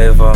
flavor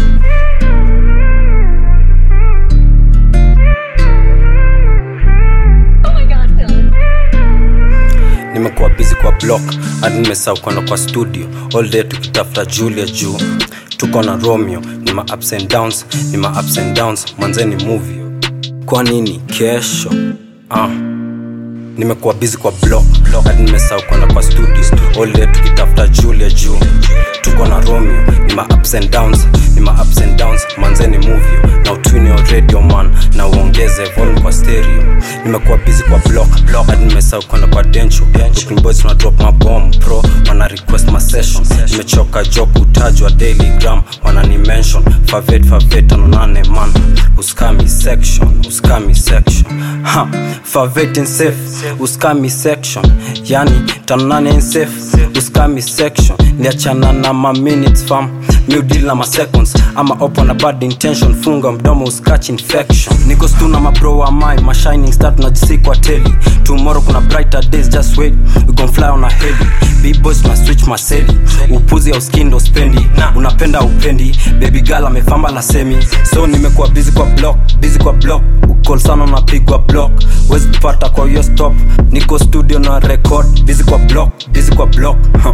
Oh my god, Phil. nimekuwa busy kwa block hadi nimesahau kwenda kwa studio all day tukitafuta julia juu tuko na romeo ni ma ups and downs ni ma ups and downs mwanzeni movie kwa nini kesho ah. nimekuwa busy kwa block hadi nimesahau kwenda kwa studio all day tukitafuta julia juu tuko na romeo ni ma ups and downs ni ma ups and downs manzeni movie na utwini wa radio man na uongeze volume kwa stereo nimekuwa busy kwa block hadi nimesahau kwenda kwa dencho Brooklyn boys tuna drop mabom pro wana request ma session nimechoka joke utajwa daily gram wana ni mention favet favet tano nane man uskami section uskami section ha favet in safe uskami section yani tano nane in safe uskami section niachana na ma minutes fam new deal na ma seconds ama opo na bad intention funga mdomo uskach infection niko stu na mabro wa mai ma shining star tunajisi kwa teli tomorrow kuna brighter days just wait we gon fly on a heli b-boys tuna switch maseli upuzi au skindo spendi unapenda upendi baby girl amefamba la semi so nimekuwa busy kwa block busy kwa block ukol sana unapigwa block wezi kupata kwa hiyo stop niko studio na record busy kwa block busy kwa block huh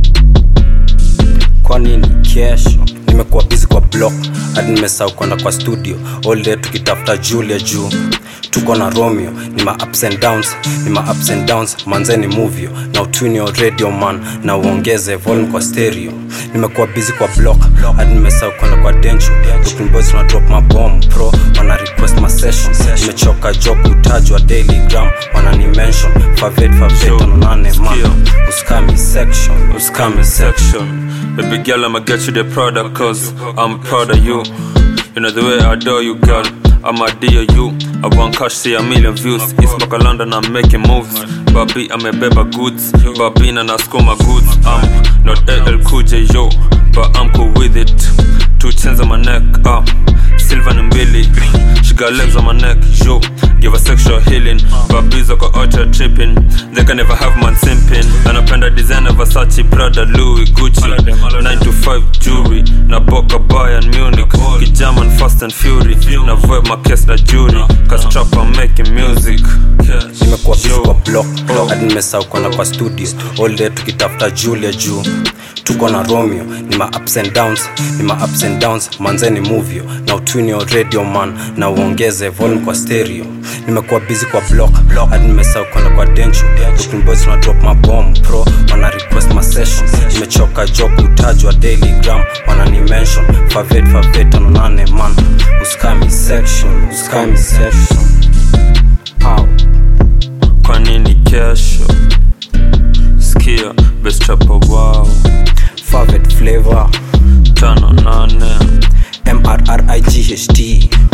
kwa nini kesho nimekuwa busy kwa block hadi nimesahau kwenda kwa studio all day tukitafuta julia juu tuko na romeo ni ma ups and downs ni ma ups and downs manzeni movio na utwini wa radio man na uongeze volume kwa stereo nimekuwa busy kwa block hadi nimesahau kwenda kwa dencho Brooklyn boys tuna drop mabom pro wana request ma session nimechoka joke utajwa daily gram wana ni mention favet favet tano nane man uskami section uskami section Baby girl, I'ma get you the product cause I'm proud of you. You know the way I adore you, girl. I'm a dear you. I want cash, see a million views. East Baka London, I'm making moves. Babi, I'm a beba goods. Babi, na naskuma goods. I'm not LL Cool J, yo, but I'm cool with it. Two chains on my neck, ah. Silver and Billy. She got legs on my neck, yo. Give her sexual healing. Babies are ultra tripping. They can never have man simping. Anapenda designer Versace, Prada, Louis, Gucci. 9 to 5 jewelry. Na Boca Bayern Munich. Kijaman Fast and Fury. Na vibe my case na jury. Cause trap I'm making music. nimekuwa busy Yo. kwa block hadi nimesahau kwenda kwa studio all day tukitafuta julia juu tuko na romeo ni ma ups and downs ni ma ups and downs manzeni movio na utwini wa radio man na uongeze volume kwa stereo nimekuwa busy kwa block hadi nimesahau kwenda kwa dencho Brooklyn boys tuna drop mabom pro wana request ma session nimechoka joke utajwa daily gram wana ni mention favet favet tano nane man uskami section uskami section Ow. Kwa nini kesho? Skia, best trapper wow. Favet flavor Tano nane. M R R I G H T